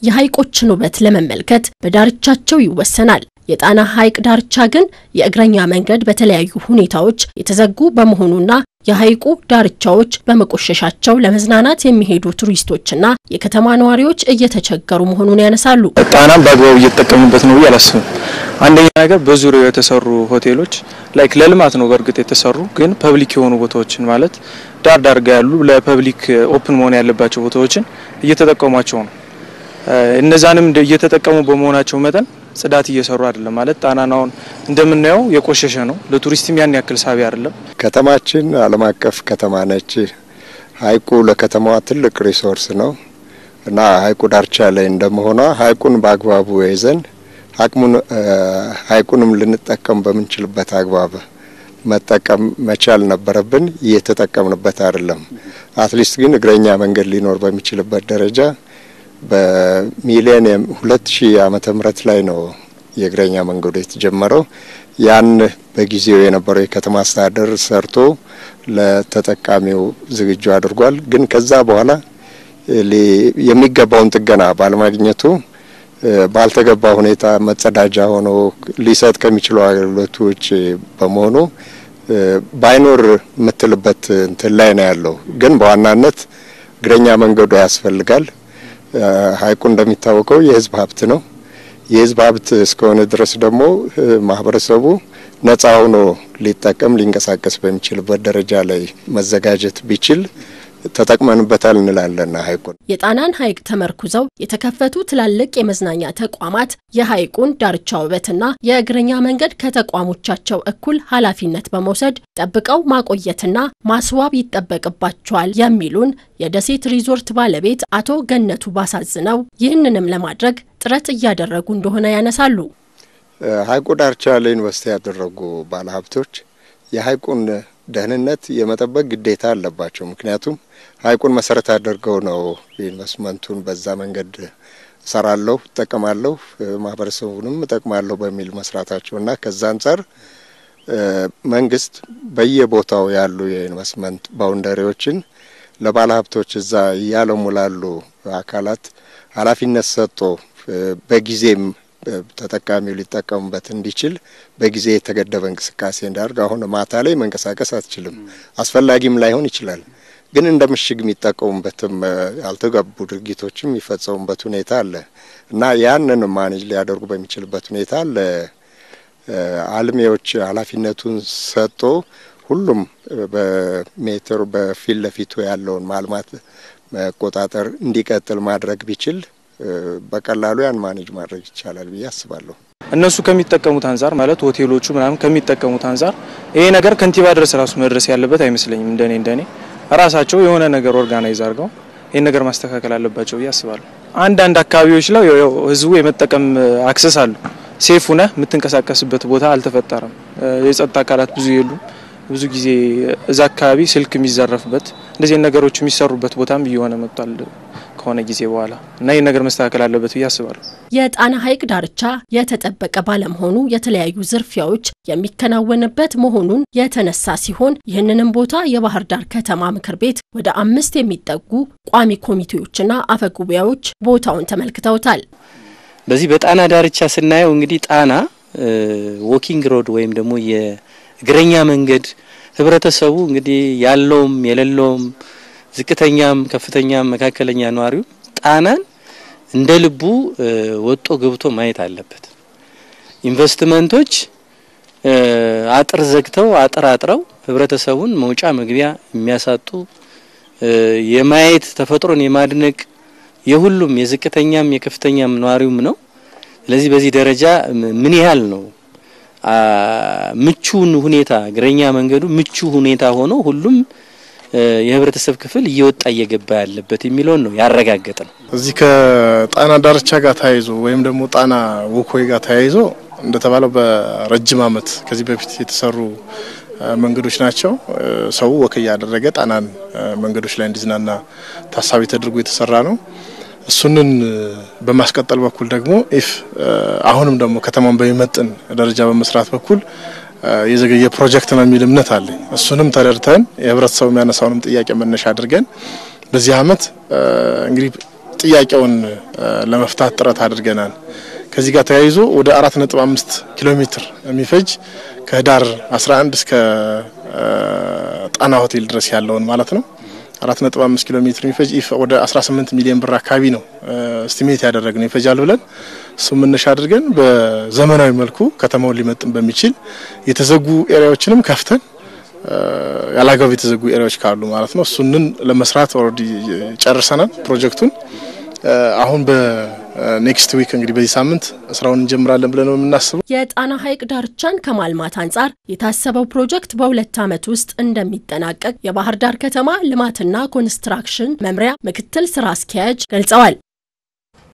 የሐይቆችን ውበት ለመመልከት በዳርቻቸው ይወሰናል። የጣና ሐይቅ ዳርቻ ግን የእግረኛ መንገድ በተለያዩ ሁኔታዎች የተዘጉ በመሆኑና የሐይቁ ዳርቻዎች በመቆሸሻቸው ለመዝናናት የሚሄዱ ቱሪስቶችና የከተማ ነዋሪዎች እየተቸገሩ መሆኑን ያነሳሉ። ጣናም በአግባቡ እየተጠቀሙበት ነው ብዬ አላስብም። አንደኛ ነገር በዙሪያው የተሰሩ ሆቴሎች ላይክ ለልማት ነው በእርግጥ የተሰሩ ግን ፐብሊክ የሆኑ ቦታዎችን ማለት ዳር ዳር ጋ ያሉ ለፐብሊክ ኦፕን መሆን ያለባቸው ቦታዎችን እየተጠቀሟቸው ነው። እነዛንም እየተጠቀሙ በመሆናቸው መጠን ጽዳት እየሰሩ አይደለም። ማለት ጣናን አሁን እንደምናየው የቆሸሸ ነው። ለቱሪስትም ያን ያክል ሳቢ አይደለም። ከተማችን ዓለም አቀፍ ከተማ ነች። ሐይቁ ለከተማዋ ትልቅ ሪሶርስ ነው እና ሐይቁ ዳርቻ ላይ እንደመሆኗ ሐይቁን በአግባቡ ይዘን አቅሙን ሐይቁንም ልንጠቀም በምንችልበት አግባብ መጠቀም መቻል ነበረብን። እየተጠቀምንበት አይደለም። አትሊስት ግን እግረኛ መንገድ ሊኖር በሚችልበት ደረጃ በሚሊኒየም ሁለት ሺህ ዓመተ ምህረት ላይ ነው የእግረኛ መንገዱ የተጀመረው። ያን በጊዜው የነበረው የከተማ አስተዳደር ሰርቶ ለተጠቃሚው ዝግጁ አድርጓል። ግን ከዛ በኋላ የሚገባውን ጥገና ባለማግኘቱ ባልተገባ ሁኔታ መጸዳጃ ሆኖ ሊሰጥ ከሚችለው አገልግሎት ውጭ በመሆኑ ባይኖር የምትልበት እንትን ላይ ነው ያለው። ግን በዋናነት እግረኛ መንገዱ ያስፈልጋል። ሐይቁ እንደሚታወቀው የሕዝብ ሀብት ነው። የሕዝብ ሀብት እስከሆነ ድረስ ደግሞ ማህበረሰቡ ነጻ ሆኖ ሊጠቀም ሊንቀሳቀስ በሚችልበት ደረጃ ላይ መዘጋጀት ቢችል ተጠቅመንበታል እንላለን። ሐይቁን የጣናን ሐይቅ ተመርኩዘው የተከፈቱ ትላልቅ የመዝናኛ ተቋማት የሐይቁን ዳርቻ ውበትና የእግረኛ መንገድ ከተቋሞቻቸው እኩል ኃላፊነት በመውሰድ ጠብቀው ማቆየትና ማስዋብ ይጠበቅባቸዋል የሚሉን የደሴት ሪዞርት ባለቤት አቶ ገነቱ ባሳዝነው ይህንንም ለማድረግ ጥረት እያደረጉ እንደሆነ ያነሳሉ። ሐይቁ ዳርቻ ላይ ኢንቨስት ያደረጉ ባለሀብቶች የሐይቁን ደህንነት የመጠበቅ ግዴታ አለባቸው። ምክንያቱም ሐይቁን መሰረት አድርገው ነው ኢንቨስትመንቱን በዛ መንገድ እሰራለሁ፣ እጠቀማለሁ፣ ማህበረሰቡንም እጠቅማለሁ በሚል መስራታቸው እና ከዛ አንጻር መንግስት በየቦታው ያሉ የኢንቨስትመንት ባውንደሪዎችን ለባለሀብቶች እዛ እያለሙ ላሉ አካላት ኃላፊነት ሰጥቶ በጊዜም ተጠቃሚው ሊጠቀሙበት እንዲችል በጊዜ የተገደበ እንቅስቃሴ እንዳደርግ። አሁን ማታ ላይ መንቀሳቀስ አትችልም፣ አስፈላጊም ላይሆን ይችላል። ግን እንደ ምሽግ የሚጠቀሙበትም ያልተገቡ ድርጊቶችም የሚፈጸሙበት ሁኔታ አለ እና ያንን ማኔጅ ሊያደርጉ በሚችልበት ሁኔታ ለአልሚዎች ኃላፊነቱን ሰጥቶ ሁሉም በሜትር በፊት ለፊቱ ያለውን ማልማት መቆጣጠር እንዲቀጥል ማድረግ ቢችል በቀላሉ ያን ማኔጅ ማድረግ ይቻላል ብዬ አስባለሁ። እነሱ ከሚጠቀሙት አንጻር ማለት ሆቴሎቹ ምናምን ከሚጠቀሙት አንጻር ይሄ ነገር ከንቲባ ድረስ ራሱ መድረስ ያለበት አይመስለኝም። እንደኔ እንደኔ ራሳቸው የሆነ ነገር ኦርጋናይዝ አድርገው ይህን ነገር ማስተካከል አለባቸው ብዬ አስባለሁ። አንዳንድ አካባቢዎች ላይ ህዝቡ የመጠቀም አክሰስ አሉ። ሴፍ ሁነህ የምትንቀሳቀስበት ቦታ አልተፈጠረም። የጸጥታ አካላት ብዙ የሉም። ብዙ ጊዜ እዛ አካባቢ ስልክ የሚዘረፍበት እንደዚህ ነገሮች የሚሰሩበት ቦታም እየሆነ መጥቷል ከሆነ ጊዜ በኋላ እና ይህ ነገር መስተካከል አለበት ብዬ አስባለሁ። የጣና ሐይቅ ዳርቻ የተጠበቀ ባለመሆኑ የተለያዩ ዝርፊያዎች የሚከናወንበት መሆኑን የተነሳ ሲሆን ይህንንም ቦታ የባህር ዳር ከተማ ምክር ቤት ወደ አምስት የሚጠጉ ቋሚ ኮሚቴዎችና አፈጉባኤዎች ቦታውን ተመልክተውታል። በዚህ በጣና ዳርቻ ስናየው እንግዲህ ጣና ዎኪንግ ሮድ ወይም ደግሞ የእግረኛ መንገድ ህብረተሰቡ እንግዲህ ያለውም የሌለውም ዝቅተኛም ከፍተኛም መካከለኛ ነዋሪው ጣናን እንደ ልቡ ወጦ ገብቶ ማየት አለበት። ኢንቨስትመንቶች አጥር ዘግተው አጥር አጥረው ህብረተሰቡን መውጫ መግቢያ የሚያሳጡ የማየት ተፈጥሮን የማድነቅ የሁሉም የዝቅተኛም የከፍተኛም ነዋሪውም ነው። ስለዚህ በዚህ ደረጃ ምን ያህል ነው ምቹን ሁኔታ እግረኛ መንገዱ ምቹ ሁኔታ ሆኖ ሁሉም የህብረተሰብ ክፍል እየወጣ እየገባ ያለበት የሚለውን ነው ያረጋገጠ ነው። እዚህ ከጣና ዳርቻ ጋር ተያይዞ ወይም ደግሞ ጣና ወኮይ ጋር ተያይዞ እንደተባለው በረጅም ዓመት ከዚህ በፊት የተሰሩ መንገዶች ናቸው። ሰው ወክ እያደረገ ጣናን መንገዶች ላይ እንዲዝናና ታሳቢ ተደርጎ የተሰራ ነው። እሱንን በማስቀጠል በኩል ደግሞ ኢፍ አሁንም ደግሞ ከተማን በሚመጥን ደረጃ በመስራት በኩል የዘገየ ፕሮጀክት ነው የሚል እምነት አለኝ። እሱንም ተረድተን የህብረተሰቡ የሚያነሳውንም ጥያቄ መነሻ አድርገን በዚህ አመት እንግዲህ ጥያቄውን ለመፍታት ጥረት አድርገናል። ከዚህ ጋር ተያይዞ ወደ 4.5 ኪሎ ሜትር የሚፈጅ ከህዳር 11 እስከ ጣና ሆቴል ድረስ ያለውን ማለት ነው 4.5 ኪሎ ሜትር የሚፈጅ ወደ 18 ሚሊዮን ብር አካባቢ ነው ስቲሜት ያደረግነው ይፈጃል ብለን እሱ መነሻ አድርገን በዘመናዊ መልኩ ከተማውን ሊመጥን በሚችል የተዘጉ ኤሪያዎችንም ከፍተን ያላግባብ የተዘጉ ኤሪያዎች ካሉ ማለት ነው እሱንን ለመስራት ኦልሬዲ ጨርሰናል ፕሮጀክቱን። አሁን በኔክስት ዊክ እንግዲህ በዚህ ሳምንት ስራውን እንጀምራለን ብለን ነው የምናስበው። የጣና ሐይቅ ዳርቻን ከማልማት አንጻር የታሰበው ፕሮጀክት በሁለት ዓመት ውስጥ እንደሚጠናቀቅ የባህር ዳር ከተማ ልማትና ኮንስትራክሽን መምሪያ ምክትል ስራ አስኪያጅ ገልጸዋል።